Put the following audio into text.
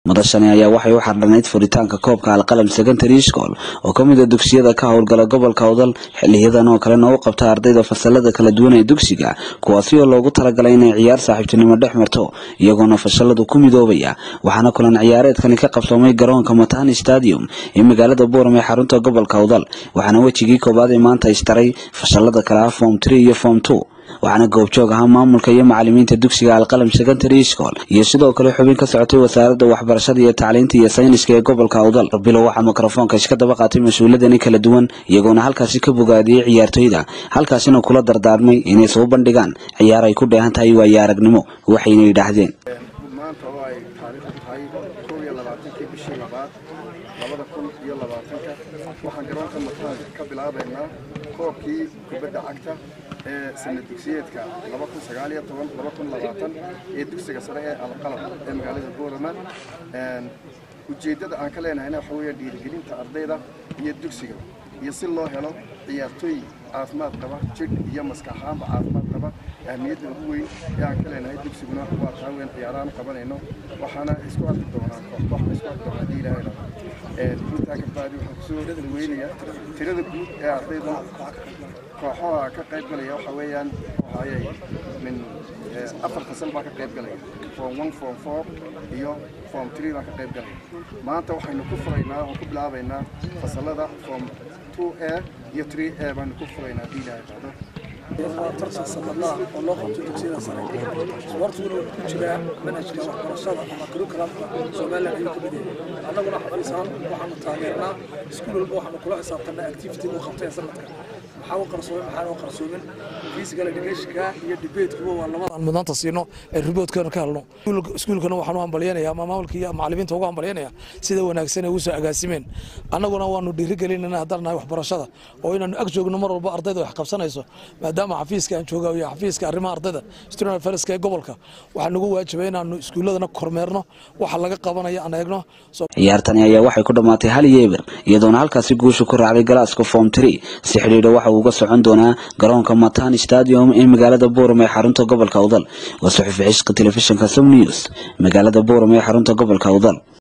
madashani ayaa waxay u xardhanayd furitaanka koobka alqalam secondary school oo ka mid a dugsiyada ka howlgala gobolka udal xiliyadan oo kalena u qabta ardayda fasalada kala duwan ee dugsiga kuwaasi oo loogu talagalay inay ciyaar saaxiibtinimo dhex marto iyagoona fasaladu ku midoobaya waxaana kulan ciyaareedkani ka qabsoomay garoonka matani stadium ee magaalada buuram ee xarunta gobolka udal waxaana wejigii koobaad ee maanta istaray fasalada kale ah form tree iyo form two waxaana goobjoog ahaa maamulka iyo macalimiinta dugsiga alqalam secondary school iyo sidoo kale xubin ka socotay wasaaradda waxbarashada iyo tacliinta iyo sayniska ee gobolka udal bilow waxaa mikrofoonka iska daba qaatay mas-uuladani kala duwan iyagoona halkaasi ka bogaadiyey ciyaartoyda halkaasina kula dardaarmay inay soo bandhigaan ciyaar ay ku dheehan tahay waayo aragnimo waxayna yidhaahdeen maanta oo ay taariikhdu tahay kow iyo labaatankii bishii labaad labada kun iyo labaatanka waxaan garoonka mataanka ka bilaabaynaa koobkii kubadda cagta ee sana dugsiyeedka laba kun sagaal iyo toban laba kun labaatan ee dugsiga sare ee alqalab ee magaalada boorama ujeeddada aan ka leenahayna waxa weeye dhiirigelinta ardayda iyo dugsiga iyo si loo helo ciyaartooy caafimaad qaba jidh iyo maskax ahaanba caafimaad qaba ahmiyadda ugu weyn ee aan ka leenahay dugsiguna waa taa weyn ciyaarahan qabanayno waxaana isku arki doonaa koox isku arki doonaa haddii ilaahay rabo intaa ka bacdi waxaan kusoo weynaya tirada guud ee ardayda kooxaha ka qayb galaya waxa weeyaan waxayay min afar fasal baa ka qayb galaya form one form four iyo form three baa ka qayb galaya maanta waxaynu ku furaynaa oo ku bilaabaynaa fasalada form two a iyo three a baanu ku furaynaa haddii ilaahay qaado tartan sanadlaha oo loo qabto dugsiyada sare isboortiguna wuxuu ku jiraa manhajka waxbarashada ama curriculumka somaliland ayuu ka mid yahay annaguna xafiisaan waxaanu taageernaa iskuul walba waxaanu kula xisaabtanaa activity uu qabtay sanadka maxaa u qarsoomin maxaan u qarsoomin physical educationka iyo debatekuba waa labadan mudnaanta siino ee riboodkeena ka helno iskuulkana waxaan u hambalyanayaa ama maamulka iyo macalimiinta ugu hambalyanaya sida wanaagsan ay ugu soo agaasimeen annaguna waanu dhiirigelinana haddaan nahay waxbarashada oo inaanu ag joogno mar walba ardayda wax qabsanayso maadaama xafiiska aan jooga iyo xafiiska arrimaha ardayda student affairs ee gobolka waxaa nagu waajibay inaanu iskuuladana kormeerno waxa laga qabanaya aan eegno ciyaartani ayaa waxay ku dhammaatay hal iyo eber iyadoona halkaasi guusha ku raacday galaaska form tree si xidhiidha waxa uu uga socon doonaa garoonka matani stadium ee magaalada buuram ee xarunta gobolka udal waa suxufi xishka telefishinka som news magaalada buuram ee xarunta gobolka udal